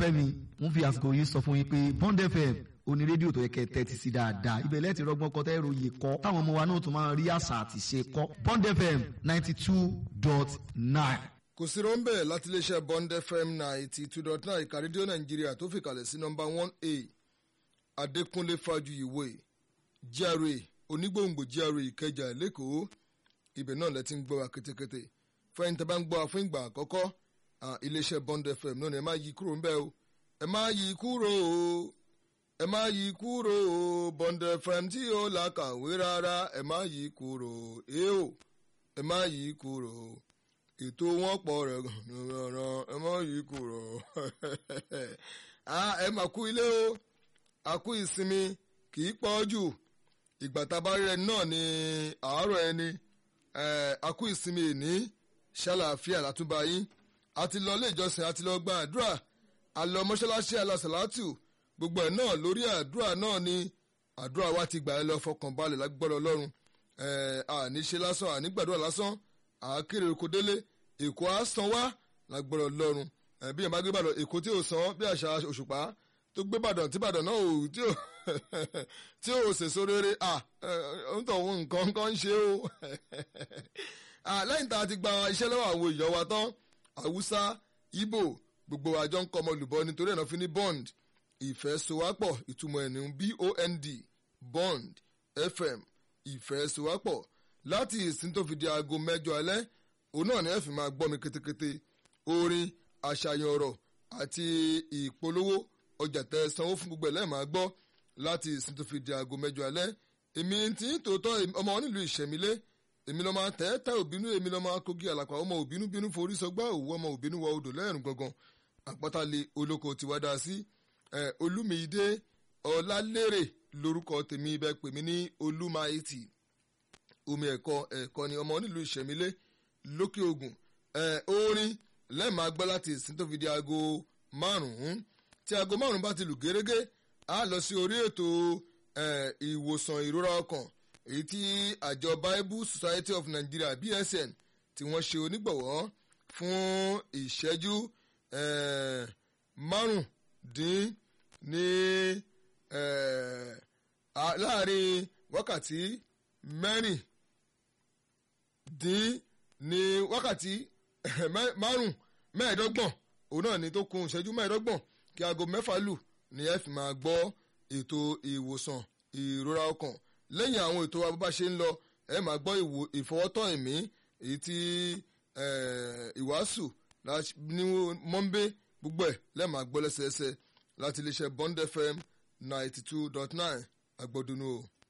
olólùfẹ́ mi ń fi àsìkò yìí sọ fún yín pé Bond FM oní rédíò tó yẹ kẹ́ tẹ́tí sí dáadáa ibẹ̀ lẹ́ẹ̀tì rọgbọ́n kọ́ tẹ́ ròyìn kọ́ táwọn ọmọ wa náà tún máa rí àṣà àti ṣe kọ́ Bond FM ninety two dot nine. kò sí rọ́ńbẹ́ láti iléeṣẹ́ Bond FM ninety two dot nine ìka rédíò nàìjíríà tó fìkàlẹ̀ sí nọ́mbà one a adékúnlé fájuyìwé GRA onígbòǹgbò GRA ìkẹjà lẹ́kọ̀ọ́ ibẹ̀ náà lẹ ti ń gbọ́ wa kétékété fẹ́yìn tẹ́ bá ń gbọ́ wa fún ìgbà àkọ́kọ́ iléeṣẹ́ Bond FM náà ni ẹ má yí kúrò ńbẹ́ o ẹ má yí kúrò o ẹ má yí kúrò o Bond FM tí ó là kàwé rárá ẹ má yí kúrò ẹ o ẹ má yí kúrò o ètò wọn pọ̀ rẹ̀ gan-an ẹ má yí kúrò ẹ má kú ilé o a kú ìsinmi kì í pọ̀ jù ìgbà tá a bá rí ẹni náà ní àárọ̀ ẹni a kú ìsinmi ìní ṣàlàáfíà látúbà yín a ti lọ ilé ìjọsìn a ti lọ gba àdúrà a lọ mọ́ṣáláṣí alásàlátù gbogbo ẹ̀ náà lórí àdúrà náà ni àdúrà wa ti gbà ẹ́ lọ fọkànbalẹ̀ lágbọ́dọ̀ ọlọ́run àní ṣe lásán àní gbàdúrà lásán àákéré oko délé èkó á san wá lágbọ́dọ̀ ọlọ́run bí ẹ̀ bá gbé bàdàn èkó tí ò san bí àṣà òṣùpá tó gbé bàdàn tí bàdàn náà ò tí ò tí ò sèso rere à ń tọ̀ wọn nǹkan kan ń ṣe o lẹ́yìn tá a ti gba iṣẹ́ lọ́wọ́ àwọn èèyàn wa tán haúsá ibo gbogbo àjọ ń kọ́ ọmọ olùbọ́ nítorí ẹ̀ náà fi ní bond ìfẹ́sowápọ̀ ìtumọ̀ ẹ̀ ní bond bond fm ìfẹ́sowápọ̀ láti ìsìn tó fi di aago mẹ́jọ alẹ́ òun náà ni ẹ fi máa gbọ́ mi ketekete orin àṣàyàn ọ̀rọ̀ àti ìpolówó ọjà tẹ sanwó fún gbogbo ẹ̀ lẹ́ẹ̀ máa gbọ́ láti ìsìn tó fi di aago mẹ́jọ alẹ́ èmi tí ń tòótọ́ ọmọ nílùú ìṣẹ̀mílé èmi lọ́ máa tẹ́ tẹ́ òbínú èmi lọ́ máa kogi àlàpà ọmọ òbínú bínú forí sọgbà òwú ọmọ òbínú wọ odò lẹ́rùn gangan àpótálẹ̀ olóko ti wá dá sí olúmídé ọlálérè lórúkọ tèmi ibẹ̀ pè mí ní olúmáìtì omi ẹ̀kọ́ ẹ̀kọ́ ni ọmọ nílùú ìṣẹ̀mílé lókè ògùn orin lẹ́ẹ̀máa gbọ́ láti ìsìn tó fi di aago márùn-ún tí aago márùn-ún bá ti lù gérégé a lọ sí orí ètò ìwòsàn ìrora ọkàn èyí tí àjọ Bible Society of Nigeria BSN tí wọ́n ṣe onígbọ̀wọ́ fún ìṣẹ́jú márùndín ní láàrin wákàtí mẹ́rìndín ní wákàtí márùn mẹ́ẹ̀ẹ́dọ́gbọ̀n òun náà ni tó kún ìṣẹ́jú mẹ́ẹ̀ẹ́dọ́gbọ̀n kí aago mẹ́fà lù ní ẹ fi máa gbọ́ ètò ìwòsàn ìrora ọkàn lẹ́yìn àwọn ètò wa bó bá ṣe ń lọ ẹ máa gbọ́ ìfọwọ́tọ́ ẹ̀mí èyí tí ìwàásù ní mọ́ńbé gbogbo ẹ̀ lẹ́ẹ̀ máa gbọ́ lẹ́sẹẹsẹ láti iléeṣẹ́ Bond FM ninety two dot nine agbọ́dúnú o.